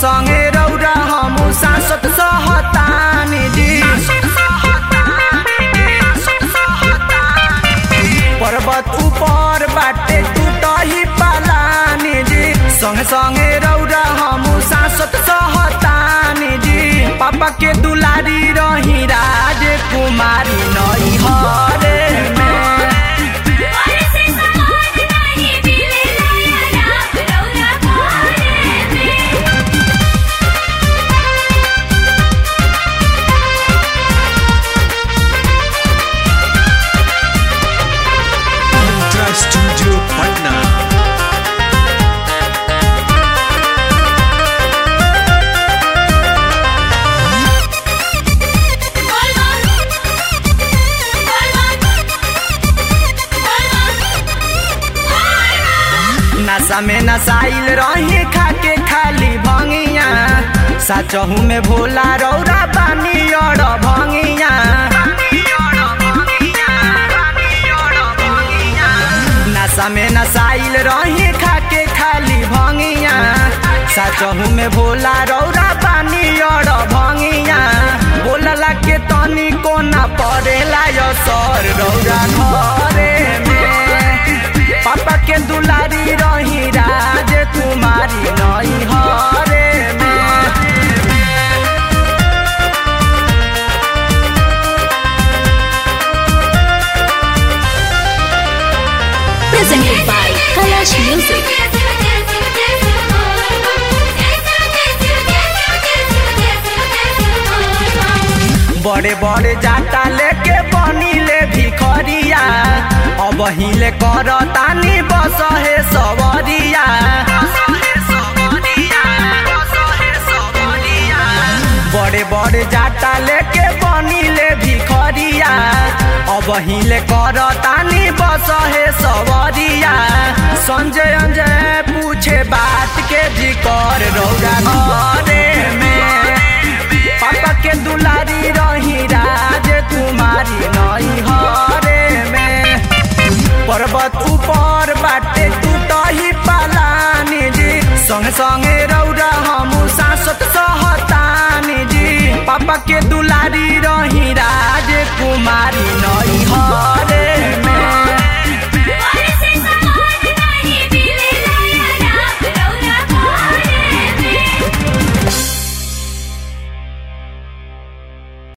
संगे रौरा हम सांसत सहतानी जी पर्वत ऊपर बाटे टूटही पालानी जी संगे संगे रौरा हम सांसत सहतानी जी पापा के दुलारी रही राज कुमारी नई हरे में से समान नहीं मिले लाया राम रौरा घरे में Ultra Studio Patna. नशा में नसाइल रही खाके खाली भंगिया साचहू में भोला रौरा बानी और भंगिया नशा में नसाइल रही खाके खाली भंगिया साचहू में भोला रौरा बानी और भंगिया बोलला के तनी कोना पड़ेला यो सर रौरा घरे में पापा के दुलारी रही राज कुमारी नई हरे में Presented by Kalash Music. बड़े बड़े जाता लेके बनीले भिखरिया अब हिले कर तानी बस हे सवरिया बड़े बड़े जाता लेके बनीले भिखरिया अब हिले कर तानी बस हे सवरिया संजय अंजय पूछे बात के जिकर रौरा घरे में पापा के दुलारी रही राज कुमारी नई हरे में पर्वत ऊपर बाटे टूटही पालानी जी संगे संगे रौरा हम सांसत सहतानी जी पापा के दुलारी